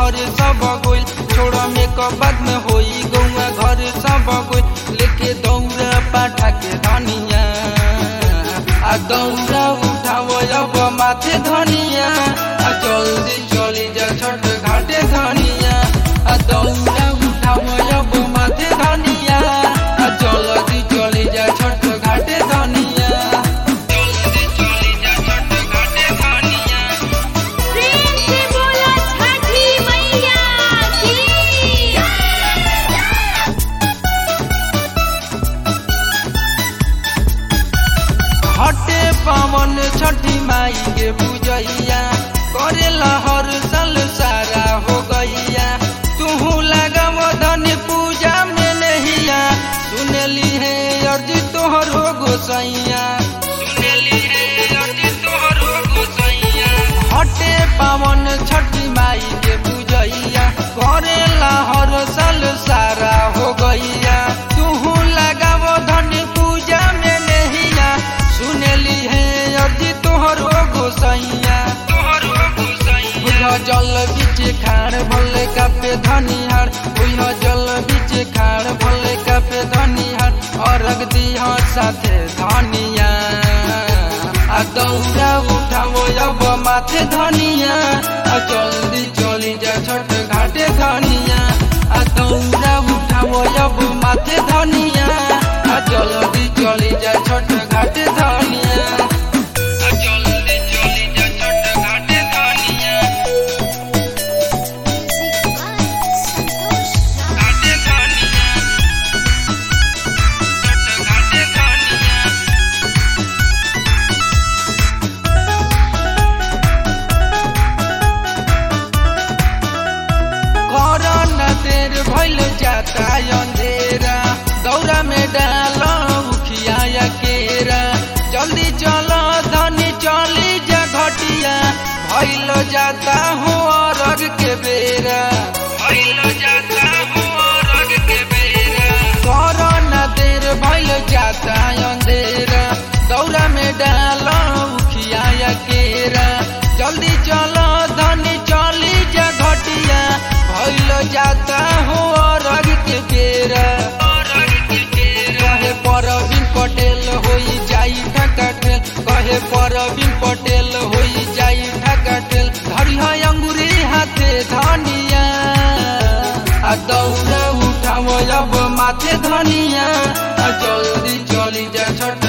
घर सब गोइल छोड़ मेकअप बाद में होई गौआ घर सब गोइल लेके दौड़ा पाठा के धनिया आ दौड़ा उठावो अब माथे धनिया आ जल्दी चली जा छठ घाटे धनिया आ दौड़ा उठावो अब माथे धनिया आ जल्दी चली जा छठ घाटे धनिया जल्दी चली जा छठ घाटे धनिया प्रेम से बोला छठी मैया की हटे पवन छठी माई के पूजैया करेला हर साल सारा हो गैया तू लगाव धन पूजा में नहिया सुनली है अर्ज तोहर हो गोसैया सुनली है अर्ज तोहर हो गोसैया हटे पवन छठी माई के पूजैया करेला हर साल सारा हो गैया तू लगाव धन पूजा में नहिया सुनली है अर्जी तोहर हो गोसैया तोहर हो गोसैया जल बीच खाड़ भले कापे धनिहार बुझ जल बीच खाड़ भले कापे धनिहार अरग दिह साथे धनिया आ दौड़ा उठावो अब माथे धनिया आ जल्दी चली जा छठ घाटे धनिया आ दौड़ा उठावो अब माथे धनिया आ जल्दी चली जा छठ घाटे धनिया आ जल्दी चली जा छठ घाटे धनिया घाटे धनिया छठ घाटे धनिया करन देर भइल जाता अंधेरा दौरा में डाल उखिया या केरा जल्दी चल धनी चली जा घटिया भइल जाता हो अरग के बेरा भइल जाता हो अरग के बेरा करन देर भइल जाता अंधेरा दौरा में डाल उखिया या केरा जल्दी चल धनी चली जा घटिया भइल जाता हो अरग के बेरा कहे परवीन पटेल होई जाई ढकाठेल कहे परवीन पटेल होई जाई ढकाठेल धरी है अंगुरी हाथे धनिया आ दौड़ा उठावो अब माथे धनिया आ जल्दी चली जा छठ